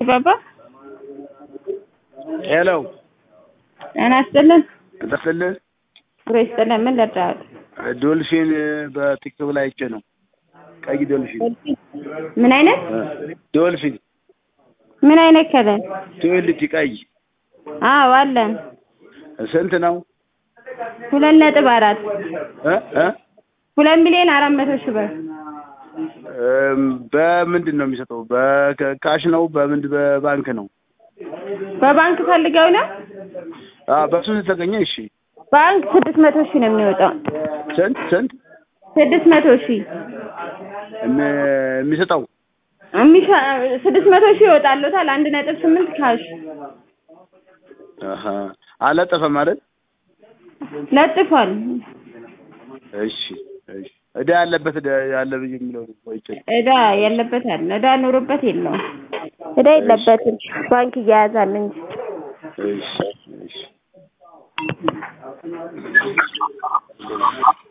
ባባ ሄሎ ጤና ይስጥልን። እንደስልህ ብሮ ይስጥልን። ምን ልርዳዎት? ዶልፊን በቲክቶክ ላይ አይቼ ነው። ቀይ ዶልፊን ምን አይነት ዶልፊን ምን አይነት ከለር? ትዌልቲ ቀይ አዎ አለን። ስንት ነው? ሁለት ነጥብ አራት እ እ ሁለት ሚሊዮን አራት መቶ ሺህ ብር እም፣ በምንድን ነው የሚሰጠው? በካሽ ነው? በምንድ በባንክ ነው? በባንክ ፈልገው ነው። አ በሱ ተገኘ። እሺ ባንክ ስድስት መቶ ሺህ ነው የሚወጣው። ስንት ስንት ስድስት መቶ ሺህ እም- የሚሰጠው? የሚሻ ስድስት መቶ ሺህ ይወጣሉታል። አንድ ነጥብ ስምንት ካሽ አሀ አለጠፈም አይደል? ለጥፏል። እሺ እሺ እዳ ያለበት እዳ ያለ ብዬ የሚለው ነው አይቼ እዳ ያለበት አለ። እዳ ኑሮበት የለውም። እዳ የለበትም። ባንክ እያያዛል እንጂ እሺ እሺ